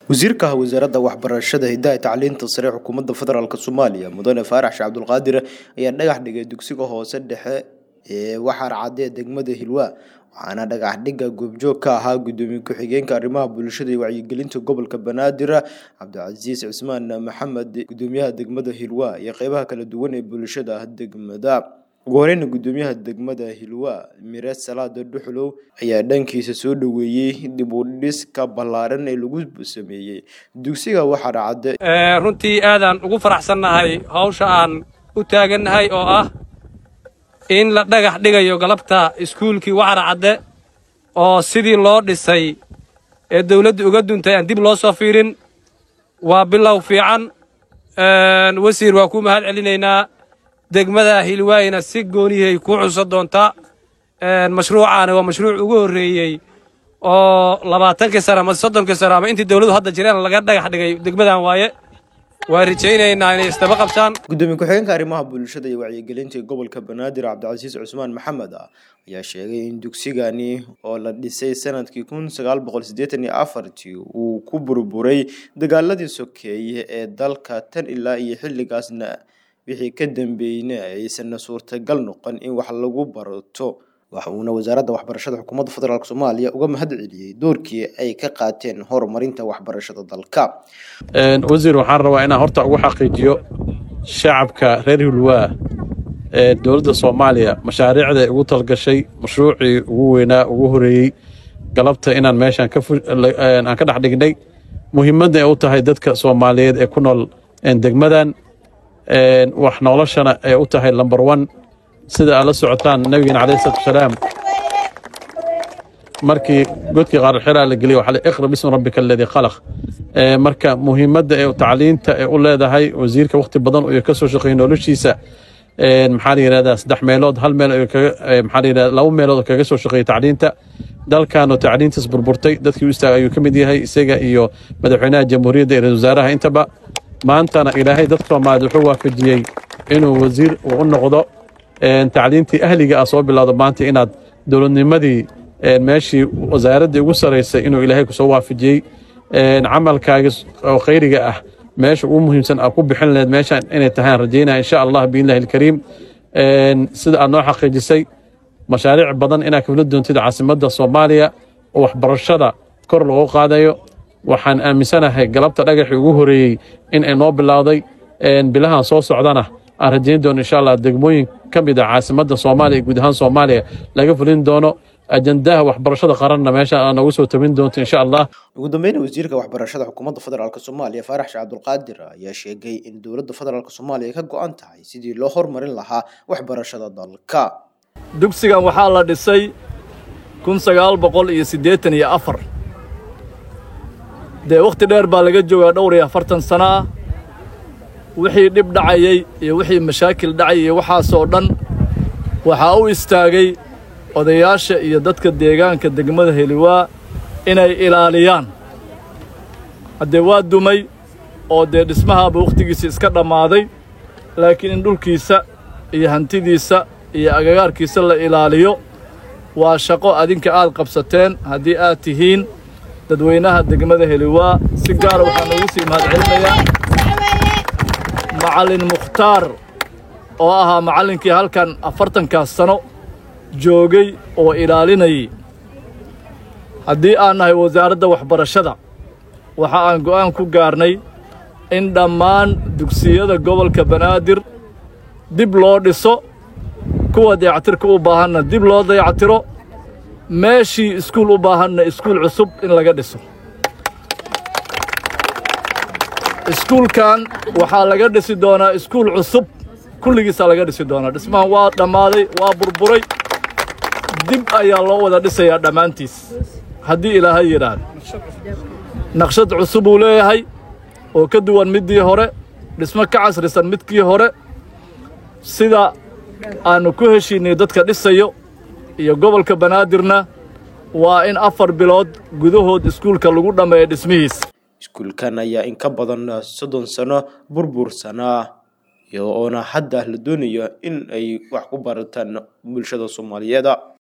wasiirka wasaaradda waxbarashada hidaha tacliinta sare xukuumadda federaalk soomaaliya mudane faarax sheekh cabdulqaadir ayaa dhagax dhigay dugsiga hoose dhexe ee waxaar cadde degmada hilwaa waxaana dhagax dhigga goobjoog ka ahaa gudoomiye ku-xigeenka arrimaha bulshada iyo wacyigelinta gobolka banaadir cabdicasiis cismaan maxamed gudoomiyaha degmada hilwaa iyo qeybaha kala duwan ee bulshada degmada ugu horeyna gudoomiyaha degmada hilwaa mire salaada dhuxlow ayaa dhankiisa soo dhoweeyey dib u dhiska ballaaran ee lagu sameeyey dugsiga waxaar cadde runtii aadaan ugu faraxsannahay hawsha aan u taagannahay oo ah in la dhagax dhigayo galabta iskuulkii waxar cadde oo sidii loo dhisay ee dawladdu uga duntay aan dib loo soo fiirin waa bilow fiican wasiir waa ku mahad celinaynaa degmada hilwaayna si goonihay ku xusa doontaa mashruucaani waa mashruuc ugu horreeyey oo labaatankii sane ama soddonkii sane ama intii dawladdu hadda jireen laga dhagax dhigay degmadan waaye waan rajaynaynaa inay isdaba qabsaan gudoomiye ku-xigeenka arrimaha bulshada iyo wacyigelinta gobolka banaadir cabdicasiis cusmaan maxamed ayaa sheegay in dugsigani oo la dhisay sanadkii kun sagaal boqol siddeetan iyo afartii uu ku burburay dagaaladii sokeeye ee dalka tan ilaa iyo xilligaasna wixii ka dambeeyna aysan suurtagal noqon in wax lagu barto waxa uuna wasaaradda waxbarashada xukuumadda federaalk soomaaliya uga mahad celiyey doorkii ay ka qaateen horumarinta waxbarashada dalka wasiir waxaan rabaa inaan horta ugu xaqiijiyo shacabka reer hilwaa ee dowladda soomaaliya mashaariicda ay ugu talgashay mashruucii ugu weynaa ugu horeeyey galabta inaan meeshaan aan ka dhex dhignay muhiimadda ay u tahay dadka soomaaliyeed ee ku nool degmadan wax noloshana ay u tahay lomber one sida aad la socotaan nabigeena calayhi salatu wasalaam markii godkii qaarxiraa la geliyay waxaa iqra bismi rabbika aladii khalaq marka muhiimadda ee tacliinta ee u leedahay wasiirka wakhti badan uu ka soo shaqeeyey noloshiisa maxaa la yidhahdaa saddex meelood hal meel maxaa la yidhahdaa laba meelood kaga soo shaqeeyey tacliinta dalkaanoo tacliintiis burburtay dadkii u istaagay ayuu ka mid yahay isaga iyo madaxweynaha jamhuuriyadda iyo ra-isul wasaaraha intaba maantana ilaahay dadka soomaaliyeed wuxuu waafajiyey inuu wasiir uu u noqdo tacliintii ahliga ah soo bilowdo maanta inaad dowladnimadii meeshii wasaaraddii ugu saraysay inuu ilaahay ku soo waafajiyey camalkaaga oo khayriga ah meesha ugu muhiimsan aad ku bixin laheyd meeshaan inay tahay aan rajaynaya insha allah biidnillahi alkariim sida aad noo xaqiijisay mashaariic badan inaad kafla doontid caasimadda soomaaliya oo waxbarashada kor loogu qaadayo waxaan aaminsanahay galabta dhagaxii ugu horeeyey in ay noo bilowday bilahan soo socdana aan rajayn doono insha allah degmooyin ka mid a caasimadda soomaaliya guud ahaan soomaaliya laga fulin doono ajandaha waxbarashada qaranna meesha aa noogu soo tabin doonto insha allah ugu dambeyna wasiirka waxbarashada xukuumadda federaalk soomaaliya faarax sheekh cabdulqaadir ayaa sheegay in dowladda federaalk soomaaliya ka go-an tahay sidii loo horumarin lahaa waxbarashada dalka dugsigan waxaa la dhisay kun sagaal boqol iyo siddeetan iyo afar dee wakhti dheer baa laga joogaa dhowr iyo afartan sana ah wixii dhib dhacayey iyo wixii mashaakil dhacay iyo waxaasoo dhan waxaa u istaagay odayaasha iyo dadka deegaanka degmada heliwaa inay ilaaliyaan haddee waa dumay oo dee dhismahaaba wakhtigiisa iska dhammaaday laakiin in dhulkiisa iyo hantidiisa iyo agagaarkiisa la ilaaliyo waa shaqo adinka aad qabsateen haddii aad tihiin dadweynaha degmada heliwaa si gaara waxaan ugu sii mahadcelinayaa macallin mukhtaar oo ahaa macallinkii halkan afartankaas sano joogay oo ilaalinayay haddii aan nahay wasaaradda waxbarashada waxa aan go'aan ku gaarnay in dhammaan dugsiyada gobolka banaadir dib loo dhiso kuwa dayactirka u baahanna dib loo dayactiro meeshii iskuul u baahanna iskuul cusub in laga dhiso iskuulkan waxaa laga dhisi doonaa iskuul cusub kulligiisaa laga dhisi doonaa dhismahan waa dhammaaday waa burburay dib ayaa loo wada dhisayaa dhammaantiis haddii ilaahay yidhaahdo naqshad cusub uu leeyahay oo ka duwan middii hore dhismo ka casrisan midkii hore sida aannu ku heshiinnay dadka dhisayo iyo gobolka banaadirna waa in afar bilood gudahood iskuulka lagu dhammeeya dhismihiisa iskuulkan ayaa in ka badan soddon sano burbursanaa iyo oona hadda la doonayo in ay wax ku barataan bulshada soomaaliyeed